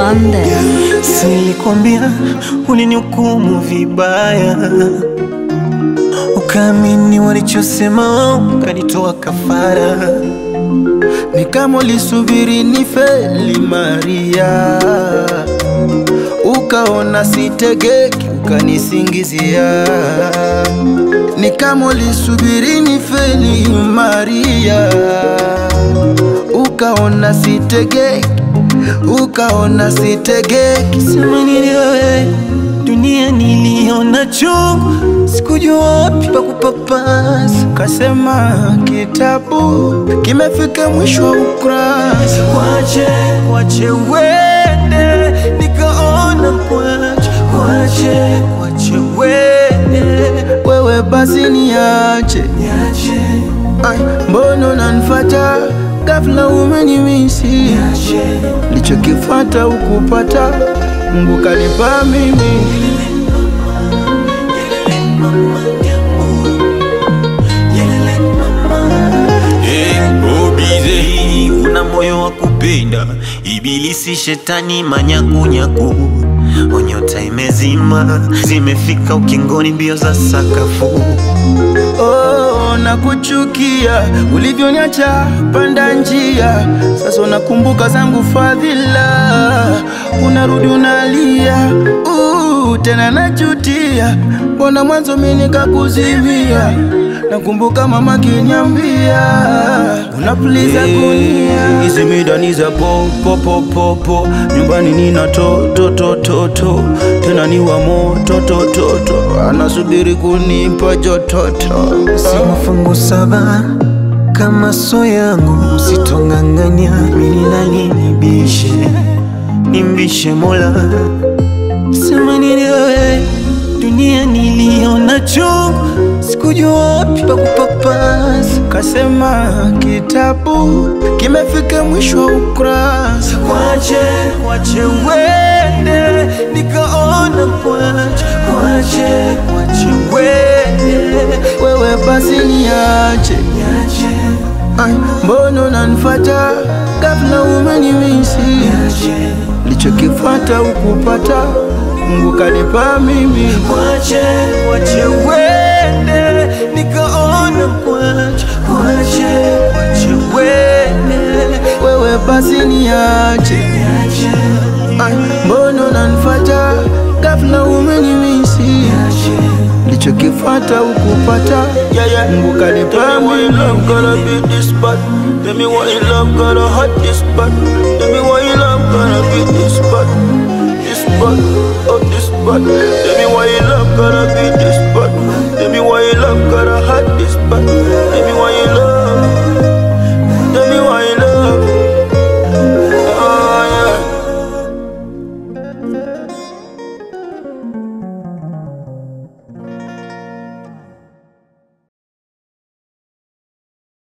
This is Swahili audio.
on them. Silikwambia ulinihukumu vibaya, ukaamini walichosema, ukanitoa kafara. Ni kama ulisubiri ni feli Maria, ukaona sitegeki, ukanisingizia. Ni kama ulisubiri ni feli Maria, ukaona sitegeki, ukaona sitegeki. Sema nini wewe, dunia niliona chungu, sikujua wapi pa kupapasa. Kasema kitabu kimefika mwisho wa ukurasa. Wache, wache uende, nikaona kwache, wache, wache uende, Wewe basi niache, niache, Ai, mbona unanifuata ghafla, umenimisi niache. Lichokifata ukupata, Mungu kanipa mimi. Hey, una moyo wa kupenda, ibilisi shetani manyakunyaku, onyota imezima, zimefika ukingoni, mbio za sakafu. Oh, nakuchukia ulivyoniacha panda njia, sasa unakumbuka zangu fadhila, unarudi unalia, uh, tena najutia, mbona mwanzo mimi nikakuzimia. Nakumbuka mama kiniambia unapuliza kunia, hizi midani za po po po po po, nyumbani nina to to to to to, tena ni wa moto to to to, anasubiri kunipa jototo. Si mafungu saba kama so yangu, usitonganganya mimi nani nibishe, nimbishe Mola. Sema nini wewe, dunia niliona chungu, sikujua wapi pa kupapasa. Kasema kitabu kimefika mwisho wa ukurasa. Wache, wache uende, nikaona kwache, wache, wache uende, Wewe basi niache, niache, Ai, mbona unanifuata ghafla, umenimisi niache. lichokifata ukupata, Mungu kanipa mimi. Wache, wache uende, nikaona kwache, wache, wache uende, Wewe basi niache, niache, Ai, mbona unanifuata ghafla, umenimisi niache. lichokifata ukupata, yeah, yeah. Mungu kanipa mimi. Tell me why you love gotta hot this spot. Tell me why you love